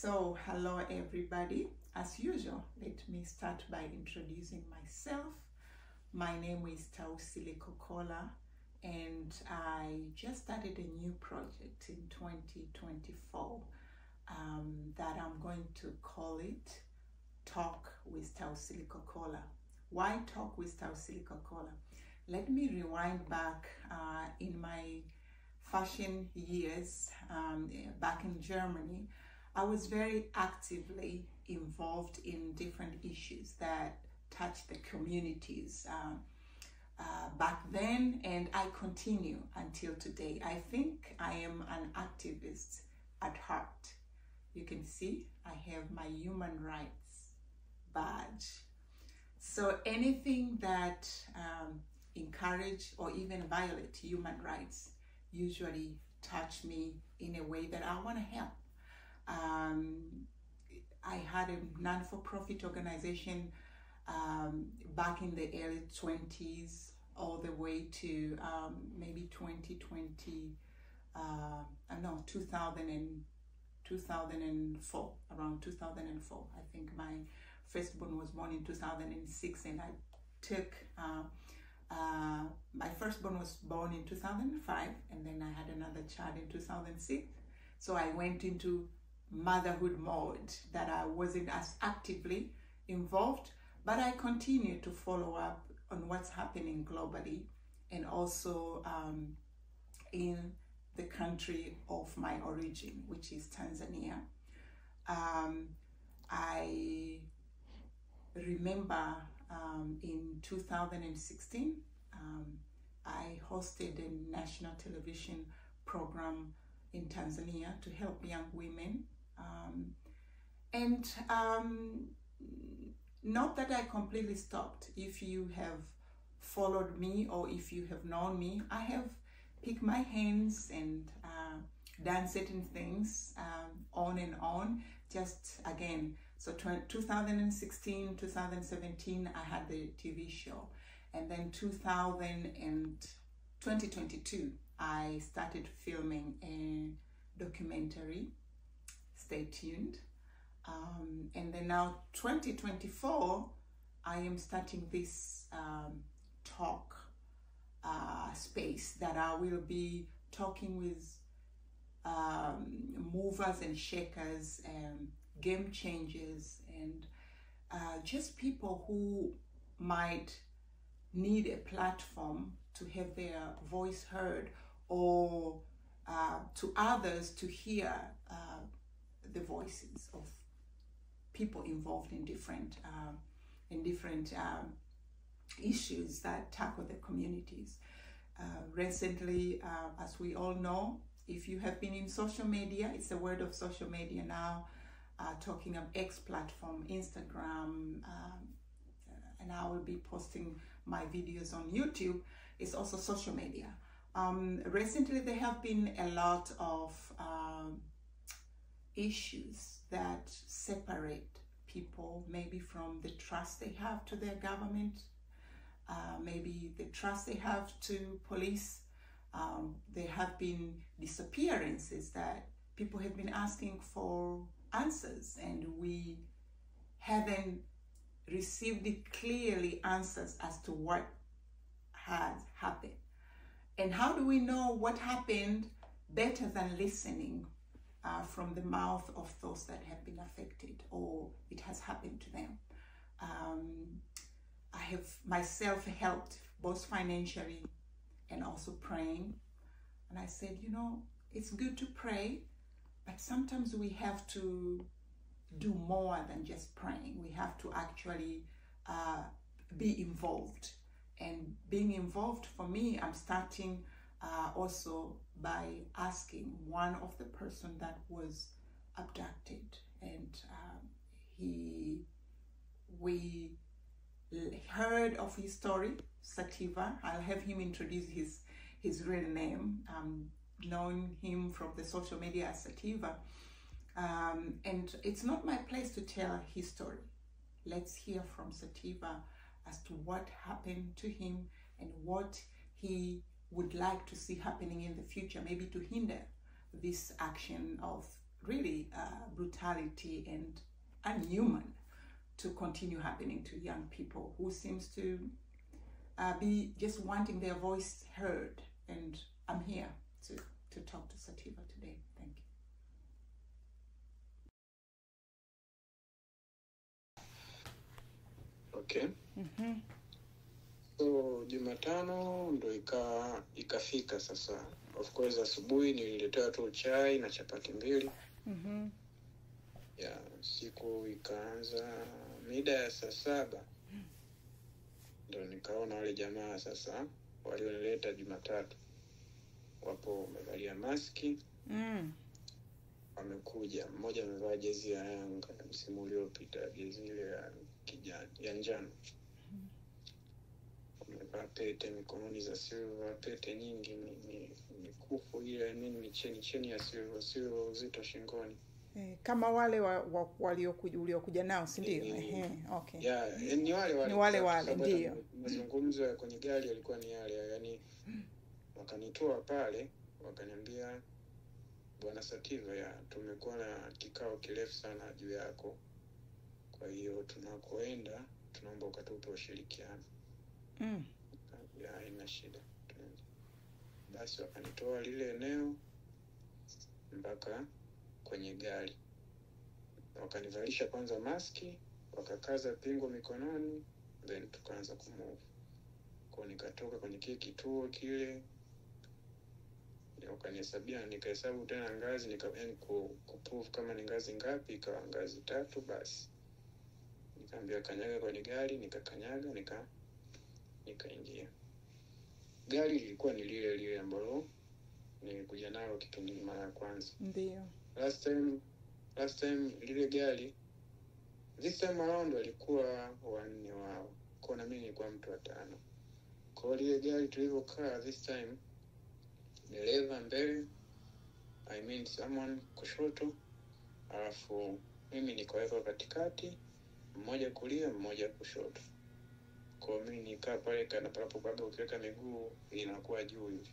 So, hello everybody. As usual, let me start by introducing myself. My name is Tausile Kokola, and I just started a new project in 2024 um, that I'm going to call it Talk with Tausile Kokola. Why Talk with Tausile Kokola? Let me rewind back uh, in my fashion years um, back in Germany. I was very actively involved in different issues that touch the communities uh, uh, back then, and I continue until today. I think I am an activist at heart. You can see I have my human rights badge. So anything that um, encourage or even violate human rights usually touch me in a way that I want to help. Um, I had a non-for-profit organization um, back in the early 20s all the way to um, maybe 2020, uh, no, 2000 and, 2004, around 2004. I think my firstborn was born in 2006 and I took, uh, uh, my firstborn was born in 2005 and then I had another child in 2006. So I went into motherhood mode that I wasn't as actively involved, but I continue to follow up on what's happening globally and also um, in the country of my origin, which is Tanzania. Um, I remember um, in 2016, um, I hosted a national television program in Tanzania to help young women. Um, and um, not that I completely stopped. If you have followed me or if you have known me, I have picked my hands and uh, done certain things um, on and on. Just again, so 2016, 2017, I had the TV show. And then 2000 and 2022, I started filming a documentary. Stay tuned. Um, and then now 2024, I am starting this um, talk uh, space that I will be talking with um, movers and shakers and game changers and uh, just people who might need a platform to have their voice heard or uh, to others to hear uh, the voices of people involved in different um, in different um, issues that tackle the communities. Uh, recently, uh, as we all know, if you have been in social media, it's the word of social media now, uh, talking of X platform, Instagram, um, and I will be posting my videos on YouTube. It's also social media. Um, recently, there have been a lot of um, issues that separate people, maybe from the trust they have to their government, uh, maybe the trust they have to police. Um, there have been disappearances that people have been asking for answers, and we haven't received it clearly answers as to what has happened. And how do we know what happened better than listening uh, from the mouth of those that have been affected or it has happened to them? Um, I have myself helped both financially and also praying. And I said, you know, it's good to pray, but sometimes we have to do more than just praying. We have to actually uh, be involved. And being involved for me, I'm starting uh, also by asking one of the person that was abducted, and um, he, we heard of his story, Sativa. I'll have him introduce his his real name. Um, knowing him from the social media as Sativa. Um, and it's not my place to tell his story. Let's hear from Sativa as to what happened to him and what he would like to see happening in the future, maybe to hinder this action of really uh, brutality and unhuman to continue happening to young people who seems to uh, be just wanting their voice heard. And I'm here to, to talk to Sativa today. Thank you. Okay. So Jumatano ndo ika ikafika sasa. Of course asubuhi nililetewa tu chai na chapati mbili. Mm-hmm. Ya siku ikaanza mida ya saa saba ndo nikaona wale jamaa sasa walionileta Jumatatu wapo wamevalia maski, Mm. wamekuja. Mmoja amevaa jezi ya Yanga ya msimu uliopita, jezi ile ya kijani ya njano wamevaa pete mikononi za silver, pete nyingi, mi- mi- mikufu ile nini, micheni cheni ya silver, silver uzito shingoni. Eh, kama wale wa, wa, waliokuja uliokuja nao si ndio? Eh, Ehe, okay. ya eh, ni wale wale Ni wale kwa wale, sababu hata ndio. mazungumzo ya kwenye gari yalikuwa ni yale yani wakanitoa pale wakaniambia bwana sativa ya tumekuwa na kikao kirefu sana juu yako kwa hiyo tunakoenda tunaomba ukatupe ushirikiano Mm. ya haina shida Tuende. basi wakanitoa lile eneo mpaka kwenye gari wakanivalisha kwanza maski wakakaza pingo mikononi then tukaanza kumove kwao nikatoka kwenye kile kituo kile wakanihesabia nikahesabu tena ngazi nika yani ku, kuprove kama ni ngazi ngapi ikawa ngazi tatu basi nikaambia kanyaga kwenye gari nikakanyaga nika nikaingia gari lilikuwa ni lile lile ambalo nilikuja nalo kipindi mara ya kwanza Ndio. last time last time lile gari this time around walikuwa wanne wao kwao na mimi nilikuwa mtu wa tano kwao lile gari tulivyokaa this time dereva mbele i mean someone kushoto alafu mimi nikawekwa katikati mmoja kulia mmoja kushoto kwao mimi nikaa pale kana palapo kwamba ukiweka miguu inakuwa juu hivi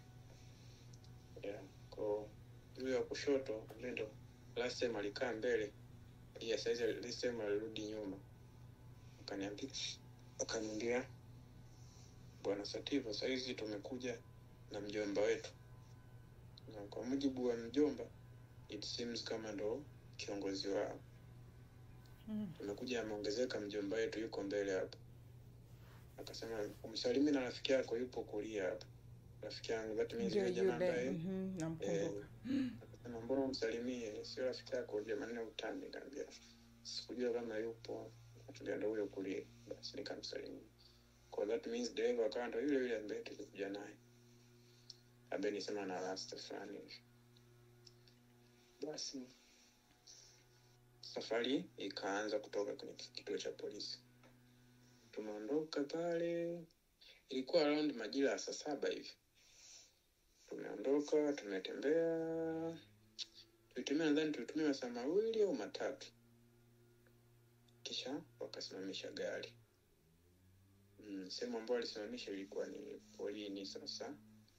yeah. kwao yule wa kushoto yule ndo last time alikaa mbele yeah, saizi this time alirudi nyuma akaniambia akaniambia bwana sativa sahizi tumekuja na mjomba wetu na kwa mujibu wa mjomba it seems kama ndo kiongozi wao Mm. tumekuja ameongezeka mjomba wetu yuko mbele hapo akasema umsalimi na rafiki yako yupo kulia hapo rafiki yangu that means Ndio yule jamaa yule. ambaye Mhm, Eh, namkumbuka. akasema mbona umsalimie sio rafiki yako jamani utani kaambia sikujua kama yupo atulia ndo huyo kulia basi nikamsalimia kwa that means dereva akawa ndo yule yule ambaye tulikuja naye ambaye nisema na rasta fulani hivi basi safari ikaanza kutoka kwenye kituo cha polisi tumeondoka pale ilikuwa around majira ya saa saba hivi tumeondoka tumetembea tulitumia nadhani tulitumia masaa mawili au matatu kisha wakasimamisha gari mm, sehemu ambayo walisimamisha ilikuwa ni polini sasa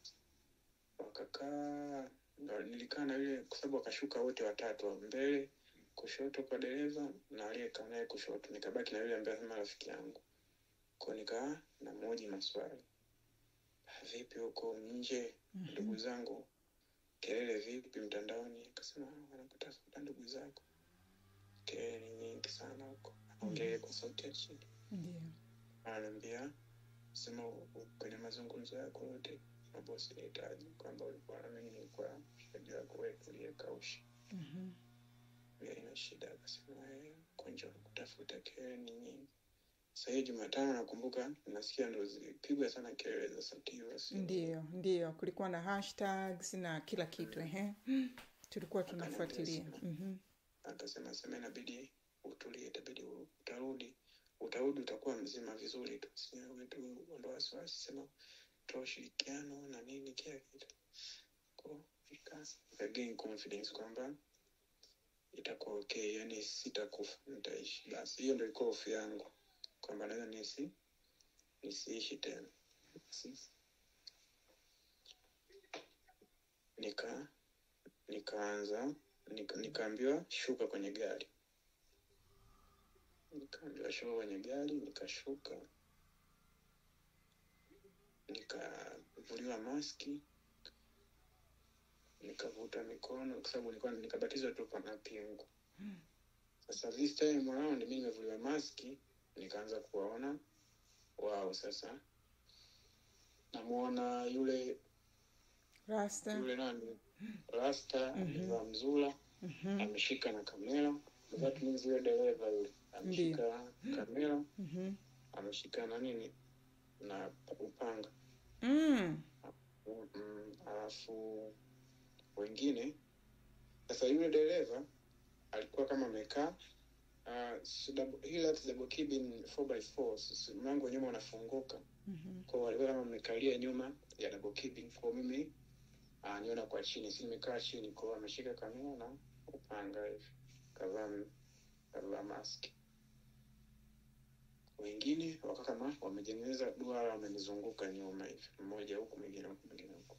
wakakaa ndo nilikaa na yule kwa sababu wakashuka wote watatu wa mbele kushoto kwa dereva na aliyekaa naye kushoto nikabaki na yule ambaye sema rafiki yangu ko nikaa na moji maswali vipi huko nje ndugu zangu kelele vipi mtandaoni akasema wanakutafuta ndugu zako kelele ni nyingi sana huko anaongea kwa sauti ya chini Ndio. ananiambia sema u- u- kwenye mazungumzo yako yote mabosi nihitaji kwamba ulikuwa na mimi nilikuwa mshikaji wako wewe uliyekausha Mhm. ile ina shida akasema "Eh, konja kutafuta kelele ni nyingi sasa hiyo jumatano nakumbuka nasikia ndo zilipigwa sana kelele za sativa sio? Ndio, ndio. Kulikuwa na hashtags na kila kitu ehe. Tulikuwa tunafuatilia. Mhm. akasema sema inabidi utulie itabidi u- utarudi utarudi utakuwa mzima vizuri tu siwe tu ondoa wasiwasi sema toa ushirikiano na nini kila kitu Ko, nika gain confidence kwamba itakuwa okay yani sitakufa nitaishi basi hiyo ndo ilikuwa hofu yangu kwamba naweza nisi nisiishi tena Basi, nika nikaanza nika- nikaambiwa shuka kwenye gari nikaambiwa shuka kwenye gari nikashuka nikavuliwa maski nikavuta mikono kwa sababu nilikuwa nikabatizwa tu na pingu sasa this time around mi nimevuliwa maski nikaanza kuwaona wao sasa namwona yule Rasta. yule nani rasta amevaa mzula Mhm. ameshika na kamera that means yule dereva yule ameshika kamera Mhm. ameshika na nini na upanga Mm. Mm, alafu wengine sasa yule dereva alikuwa kama amekaa uh, si double- hii that's double cabin 4x4 si- mlango wa nyuma unafunguka Mhm. kwa walikuwa kama amekalia nyuma ya double cabin kwa mimi uh, niona kwa chini si nimekaa chini kwa ameshika kamera na upanga hivi kavaa m- kavaa maski wengine waka kama wamejengeneza duara wamenizunguka nyuma hivi mmoja huku mwingine huku mwingine huku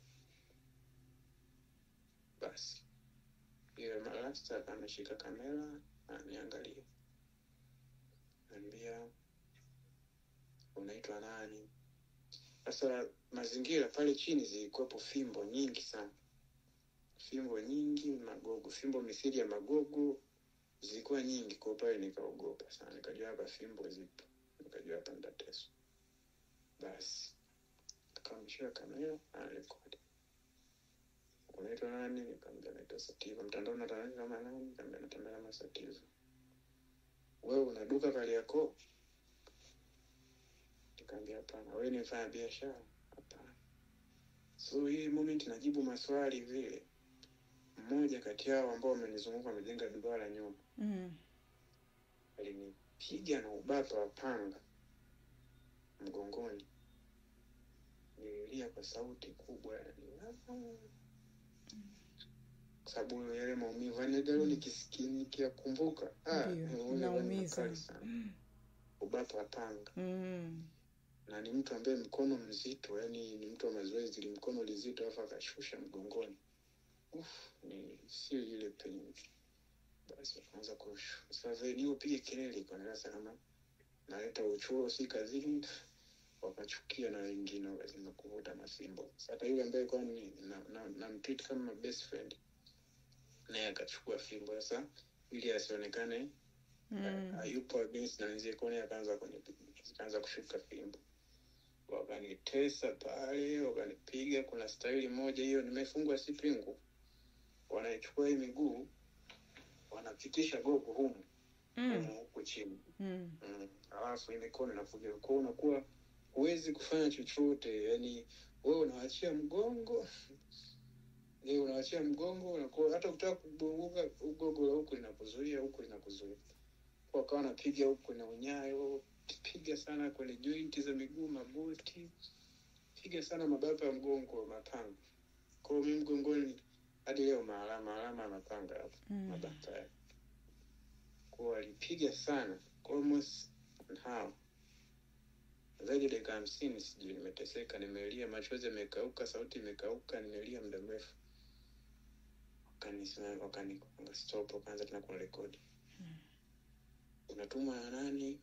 basi yule marasta ameshika kamera ananiangalia ambia unaitwa nani sasa mazingira pale chini zilikuwepo fimbo nyingi sana fimbo nyingi magogo fimbo mithili ya magogo zilikuwa nyingi kwa pale nikaogopa sana nikajua hapa fimbo zipo nikajua hapa nitateswa basi akamshika kamera anarekodi unaitwa nani nikamwambia naitwa sativa mtandao natangaza kama nani nikamwambia natembea kama sativa wewe una duka kariakoo nikamwambia hapana wewe ni mfanya biashara hapana so hii moment najibu maswali vile mmoja kati yao ambao wamenizunguka wamejenga duara nyuma Mm. alinipiga na ubapa wa panga mgongoni nililia kwa sauti kubwa yani, "Ah." kwa sababu yale maumivu yani leo nikisikia nikiyakumbuka ah, Ndio, maumivu yani inaumiza. makali sana ubapa wa panga Mm. na ni mtu ambaye mkono mzito yani ni mtu wa mazoezi li mkono lizito alafu akashusha mgongoni Uf, ni sio ile pain basi akaanza kushu sasa nilipige kelele ikaonekana kama naleta uchuro si kazini wakachukia na wengine wakazima kuvuta mafimbo hata yule ambaye alikuwa ni na, na, na mtreat kama best friend naye akachukua fimbo sasa ili asionekane Mm. hayupo against na wenzie kone akaanza kwenye akaanza kushuka fimbo wakanitesa pale wakanipiga kuna staili moja hiyo nimefungwa si pingu wanaichukua hii miguu wanapitisha gogo humu Mm. humu huku chini Mm. mm. alafu hii mikono inakuja kwa unakuwa huwezi kufanya chochote yani wewe unawachia mgongo Eh, unawachia mgongo unakuwa hata ukitaka kubunguka ugogo la huku linakuzuia huku linakuzuia Kwa wakawa wanapiga huku na unyayo piga sana kwenye jointi za miguu magoti piga sana mabapa ya mgongo mapanga kwao mi mgongoni hadi leo maalama alama ya mapanga hapo Mm. mabaka yake kwao walipiga sana kwa almost how zaidi ya dakika hamsini sijui nimeteseka nimelia machozi yamekauka sauti imekauka nimelia muda mrefu wakanisema wakani stop wakaanza tena kurekodi unatumwa na nani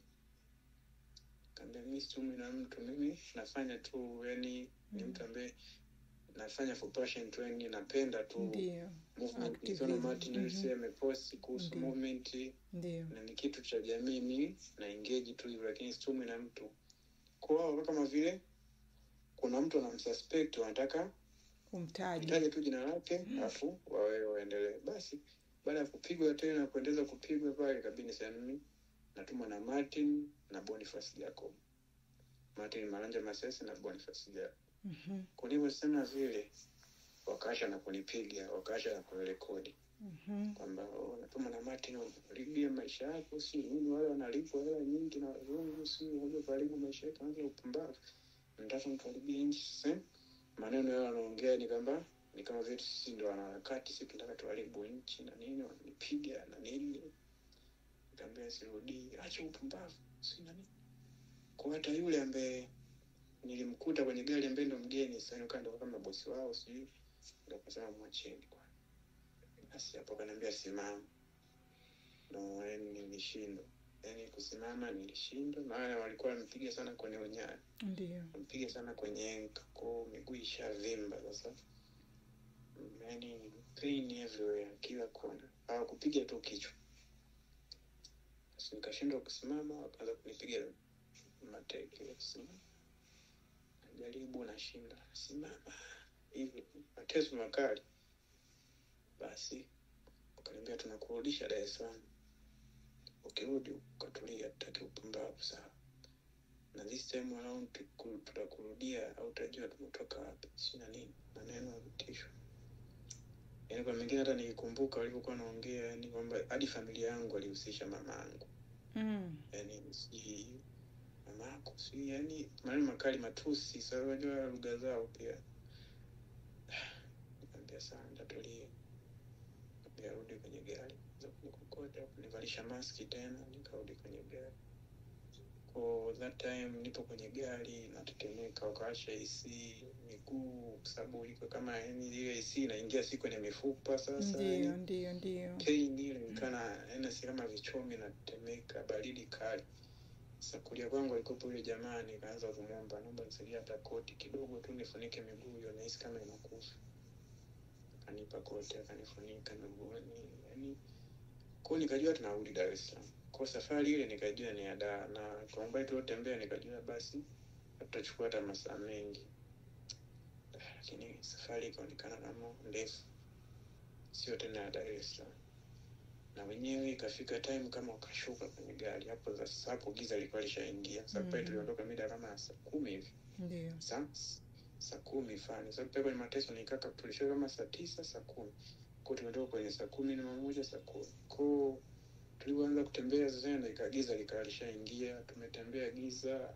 kaambia mi situmwi na mtu mimi nafanya tu yani ni mtu ambaye nafanya for passion tu yani napenda tu Ndio. movement Activism. nikiona Martin Mhm. Luther ameposti kuhusu Ndio. movement Ndio. na ni kitu cha jamii mi na engage tu hivyo lakini situmwi na mtu kwao kama vile kuna mtu anamsuspect wanataka Umtaji. mtaje tu jina lake alafu wawe waendelee basi baada ya kupigwa tena kuendeleza kupigwa pale kabini sana mimi natumwa na martin na boniface jacob martin maranja masese na boniface jacob Mhm. kulivyosema vile wakaasha na kunipiga wakaasha na kunirekodi Mhm. kwamba oh, natuma na Martin ulibia maisha yako, si nini, wale wanalipwa hela nyingi na wazungu, si unaja kuharibu maisha yako, anza upumbavu, nataka mkaribia nchi. Sasa maneno yao wanaongea ni kwamba ni kama vile sisi ndo wanaharakati, si tunataka tuharibu nchi na nini, wananipiga na nini, nikaambia sirudii, acha upumbavu, si nani. Kwa hata yule ambaye nilimkuta kwenye gari ambaye ndo mgeni, sasa nikawa ndo kama bosi wao, sijui ndo akasema mwacheni kwa basi hapo kaniambia simama no yani nilishindwa yani kusimama nilishindwa maana walikuwa wampiga sana kwenye unyayo ndio mpiga sana kwenye enka ko miguu ishavimba sasa yani pain everywhere kila kona hawakupiga tu kichwa basi nikashindwa kusimama wakaanza kunipiga mateke kusimama najaribu nashinda simama hivi mateso makali basi wakaniambia tunakurudisha dar es salaam ukirudi ukatulia tutaki upumbavu sawa na this time around tuku- tutakurudia au utajua tumetoka wapi si na nini maneno ya vitisho yaani kwa mengine hata nikikumbuka walivyokuwa naongea yani kwamba hadi familia yangu walihusisha mama yangu mm. yani sijui mama yako sijui yani maneno makali matusi sa unajua lugha zao pia nikaambia saa ntatulia nikarudi kwenye gari za kunikokota kunivalisha maski tena nikarudi kwenye gari ko that time nipo kwenye gari natetemeka wakawasha AC miguu kwa sababu iko kama yani ile AC inaingia si kwenye mifupa sasa ndio yani ndio ndio pain ile nikana yani si kama vichomi natetemeka baridi kali sasa kulia kwangu alikopo yule jamaa nikaanza kumwomba naomba nisaidie hata koti kidogo tu nifunike miguu hiyo nahisi kama inakufa akanipa koti akanifunika miguuni yani kwao nikajua tunarudi dar es salaam kwa safari ile nikajua ni ya daa na kwa umbali tuliotembea nikajua basi tutachukua hata masaa mengi lakini safari ikaonekana kama ndefu sio tena ya dar es salaam na wenyewe ikafika time kama wakashuka kwenye gari hapo sasa hapo giza lilikuwa lishaingia sababu pale Mhm. tuliondoka mida kama ya saa kumi hivi ndio saa saa kumi fani sababu pale kwenye mateso nikaka tulifika kama saa tisa saa kumi ko tumetoka kwenye saa kumi na moja saa kumi ko tulivyoanza kutembea sasa ndo ikagiza likawa lishaingia tumetembea giza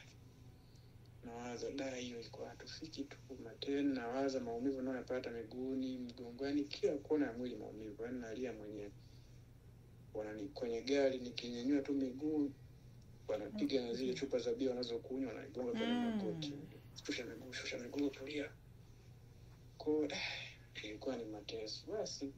nawaza da hiyo ilikuwa hatufiki tu mateni nawaza maumivu nayoyapata miguuni mgongoni kila kona ya mwili maumivu yaani nalia mwenyewe wanani kwenye gari nikinyanyua tu miguu wanapiga na zile chupa za bia wanazokunywa wanaigonga kwenye Mm. magoti shusha miguu shusha miguu tulia ko ilikuwa ni mateso basi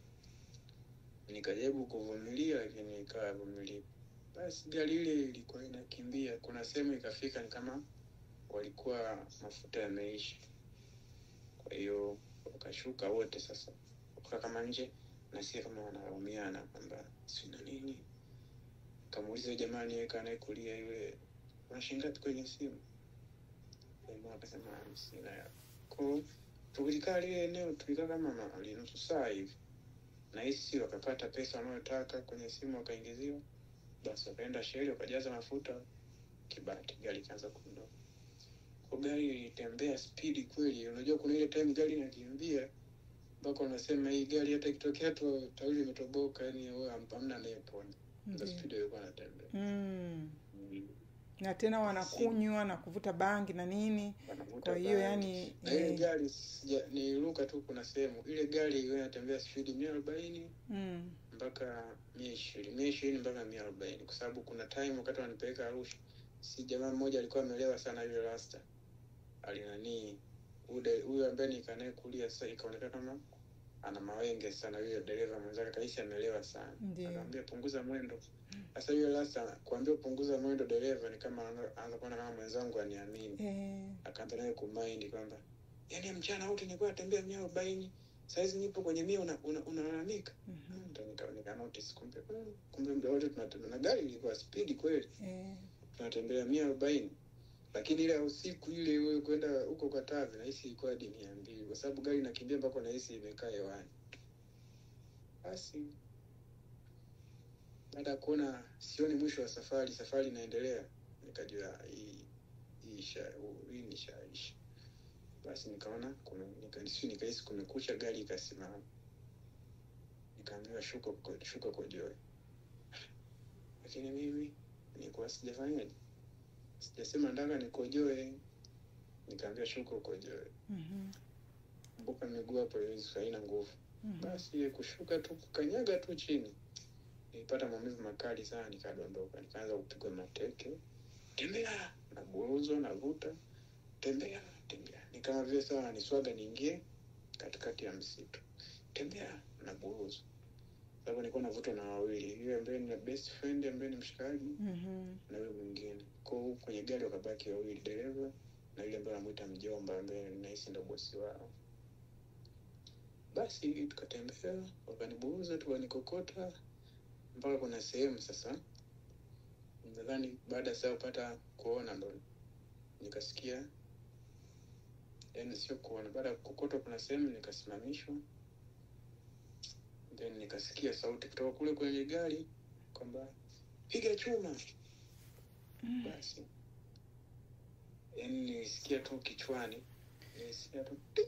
nikajaribu kuvumilia lakini ikawa vumilia basi gari ile ilikuwa inakimbia kuna sehemu ikafika ni kama walikuwa mafuta yameisha kwa hiyo wakashuka wote sasa waka kama nje nasikia kama wanalaumiana kwamba sina nini kamuuliza jamani weka anayekulia yule unashingapi kwenye simu jamaa akasema hamsina ya ko tulikaa lile eneo tulikaa kama ma- nusu saa hivi na hisi wakapata pesa wanayotaka kwenye simu wakaingiziwa basi wakaenda sheli wakajaza mafuta kibati gari ikaanza kuondoka kwa gari ilitembea spidi kweli unajua kuna ile time gari inakimbia mpaka unasema hii gari hata ikitokea tu tairi imetoboka yani wewe ham- hamna anayepona ndo ndio spidi ilikuwa natembea mm. na tena wanakunywa na kuvuta bangi na nini wanavuta kwa hiyo bangi. yani na ile eh, gari sija- niliruka tu kuna sehemu ile gari ilikuwa inatembea spidi mia arobaini mm. mpaka mia ishirini mia ishirini mpaka mia arobaini kwa sababu kuna time wakati wanipeleka arusha si jamaa mmoja alikuwa amelewa sana yule rasta alinanii ude- huyu ambaye nikanaye kulia sasa ikaonekana kama ana mawenge sana yule dereva mwenzake kahisi amelewa sana Ndio. akaambia punguza mwendo sasa yule rasta kuambia punguza mwendo dereva ni kama anaanza- anaanza kuona kama mwenzangu aniamini eh, akaanza naye kumaindi kwamba yani mchana wote nilikuwa natembea mia arobaini sahizi nipo kwenye mia unalalamika una, unalalamika mhm, Ndo nika- nika notice kumbe mm, kumbe muda wote tunatembea na gari ilikuwa spidi kweli eh, tunatembea mia arobaini lakini ile ya usiku ile wewe kwenda huko Katavi nahisi ilikuwa hadi mia mbili kwa sababu gari inakimbia mpaka nahisi imekaa hewani. Basi baada ya kuona sioni mwisho wa safari, safari inaendelea, nikajua hii hii isha hii nishaisha. Basi nikaona kume, nika, nikahisi kumekucha, gari ikasimama, nikaambiwa shuka kwa- shuka kojoe, lakini mimi nilikuwa sijafanyaje sijasema ndaka nikojoe nikaambia shuka ukojoe mhm, kumbuka miguu hapo haiwezi- haina nguvu mhm. basi ile kushuka tu kukanyaga tu chini nilipata maumivu makali sana nikadondoka nikaanza kupigwa mateke tembea naburuzwa navuta tembea tembea ni kama vile sawa naniswaga niingie katikati ya msitu tembea na buruzu sababu nilikuwa navutwa na wawili yule ambaye ni best friend ambaye ni mshikaji Mhm. na yule mwingine kwao kwenye gari wakabaki wawili dereva na yule ambaye anamwita mjomba ambaye nahisi ndo bosi wao basi tukatembea wakanibuuza tukanikokota mpaka kuna sehemu sasa nadhani baada ya saa kupata kuona ndo nikasikia yani sio kuona baada ya kukokotwa kuna sehemu nikasimamishwa then nikasikia sauti kutoka kule kwenye gari kwamba piga chuma basi yani nilisikia tu kichwani nilisikia tu ting.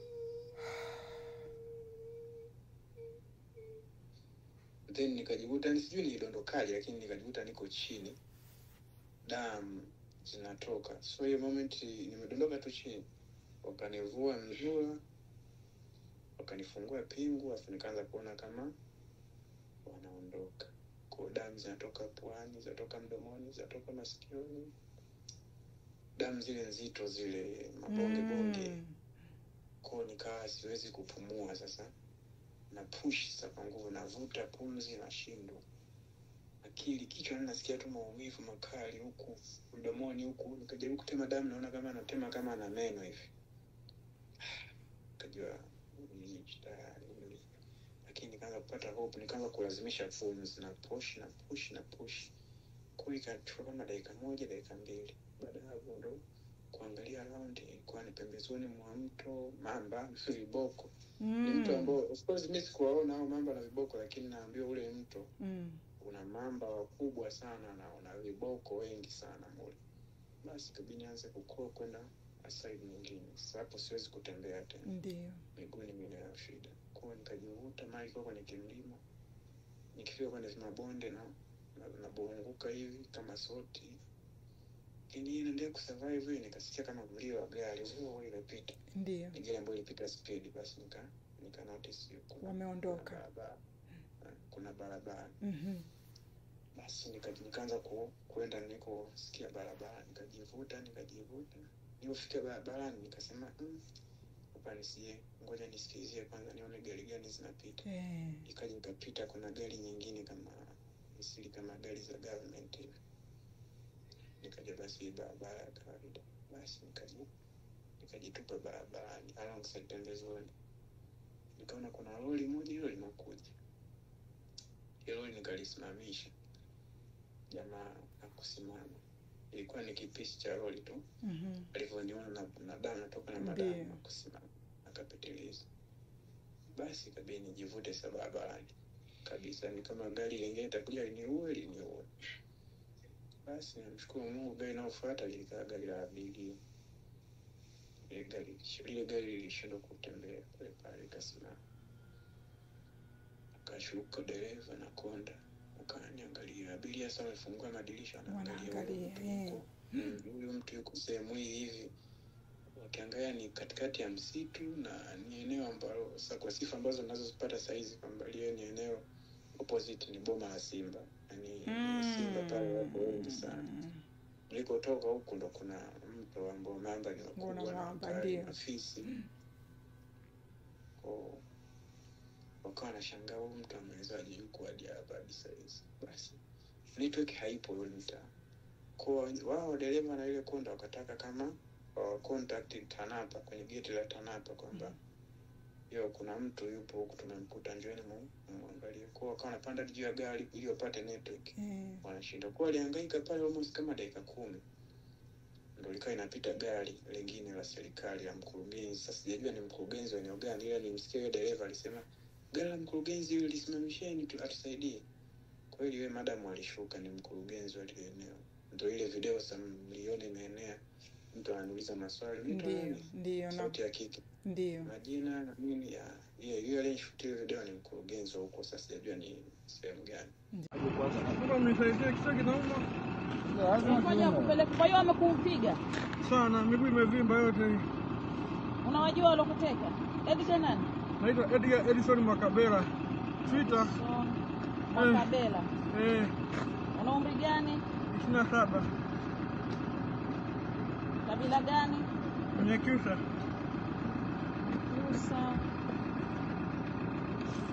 then nikajikuta ni sijui nilidondokaje lakini nikajikuta niko chini damu zinatoka so hiyo moment nimedondoka tu chini wakanivua mzua wakanifungua pingu afu nikaanza kuona kama wanaondoka ko damu zinatoka puani zinatoka mdomoni zinatoka masikioni damu zile nzito zile mabonge bonge Mm. ko nikawa siwezi kupumua sasa na push sasa kwa nguvu navuta pumzi nashindwa akili kichwa nasikia tu maumivu makali huku mdomoni huku nikajaribu kutema damu naona kama natema kama na meno hivi kajua tayari lakini nikaanza kupata hope nikaanza kulazimisha pumzi na push na push na push kwa ikachukua kama dakika moja dakika mbili baada ya hapo ndo kuangalia round ilikuwa ni pembezoni mwa mto mamba viboko ni mto ambao of course mi sikuwaona hao mamba na viboko lakini naambiwa ule mto Mm. una mamba wakubwa sana na una viboko wengi sana mule basi kabidi nianze kukua kwenda side nyingine sasa hapo siwezi kutembea tena Ndio. miguu ni mine ya shida kwao nikajivuta mali ikuwa kwenye kimlima nikifika kwenye mabonde na na- nabunguka hivi kama soti lakini inaendelea kusurvive nikasikia kama mlio wa gari huo imepita Ndio. ni gari ambayo ilipita speed basi nika nika notice kuna- kuna Wameondoka. barabara kuna barabara Mhm. basi nika- nikaanza ku, kuenda nikosikia barabara nikajivuta nikajivuta nilipofika barabarani nikasema "Mm, hapa nisie ngoja nisikilizie kwanza nione gari gani zinapita Eh. ikaja ikapita kuna gari nyingine kama misili kama gari za government hivi nikaja basi hii barabara ya kawaida basi nikaji nikajitupa barabarani alongside pembezoni nikaona kuna lori moja hilo linakuja hilo lori nikalisimamisha jamaa akusimama ilikuwa ni kipisi cha lori tu Mhm. alivyoniona na, na damu natoka na Ndiyo. madamu akusimama akapitiliza basi kabidi nijivute sa barabarani kabisa ni kama gari lingine itakuja liniue liniue basi namshukuru mungu gari inayofuata lilikaa gari la abiria ile gari lile gari lilishindwa kutembea pale pale ikasimama akashuka dereva na konda ukaniangalia abiria sa wamefungua madirisha wanaangalia huyu Wanaangalia, mtu eh. yuko- Mm, huyu mtu yuko sehemu hii hivi wakiangalia ni katikati ya msitu na ni eneo ambalo sa kwa sifa ambazo nazozipata sahizi kwamba liwe ni eneo opposite ni boma la simba yani simba pale wako wengi sana Mm. nilikotoka huku ndo kuna mto ambao mamba ni Kuna wakubwa na mamba, wakali ndio. na fisi Ko- wakawa nashangaa huu mtu amewezaje yuko hadi hapa hadi sahizi basi network haipo ule mtaa kwa wao dereva na ile konda wakataka kama wa contact tanapa kwenye geti la tanapa kwamba yo kuna mtu yupo huku tumemkuta njoeni mu- mwangalie kwa wakawa wanapanda juu ya gari ili wapate network Eh. wanashinda kuwa walihangaika pale almost kama dakika kumi ndo likawa inapita gari lingine la serikali la mkurugenzi sasa sijajua ni mkurugenzi wa eneo gani ila nimsikia huyo dereva alisema gari la mkurugenzi huyo lisimamisheni tu atusaidie kweli yule madamu alishuka ni mkurugenzi wa lile eneo ndo ile video sa mliona imeenea mtu ananiuliza maswali "Unaitwa Ndio. nani?" Ndio. Na sauti ya kike ndio. majina na nini ya yeye yule aliyenishutia ile video ni mkurugenzi wa huko sasa sijajua ni sehemu gani Naomba mnisaidie kichwa kinauma Ngoja wakupeleke. Kwa hiyo wamekupiga, sana, miguu imevimba yote hii. unawajua walokuteka? Edgar nani? Naitwa Edgar Edison Makabera. Twitter Son Makabela. eh, Una umri gani? ishirini na saba Kabila gani? Mnyakyusa. Musa.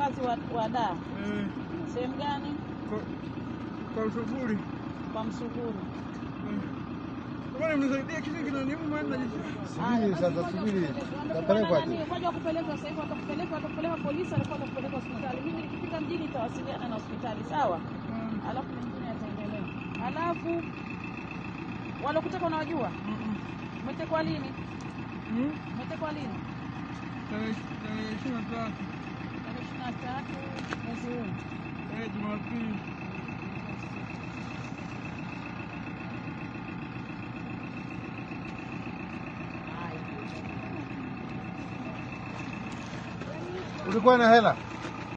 mkazi wa, wa Dar. Eh, Sehemu gani? kwa- kwa ushughuli. Kwa Msuguru. Bwana mnisaidia kitu kinaniuma na Subiri sasa, subiri. Utapelekwa tu. Ngoja wakupeleka sasa hivi, watakupeleka watakupeleka polisi, alafu watakupeleka hospitali. Mimi nikifika mjini nitawasiliana na hospitali, sawa? Alafu mengine yataendelea. Alafu walokuteka unawajua? Umetekwa lini? Umetekwa lini? tarehe tarehe ishirini na tatu Tarehe ishirini na tatu mwezi huu. eh, Jumapili. Ulikuwa na hela?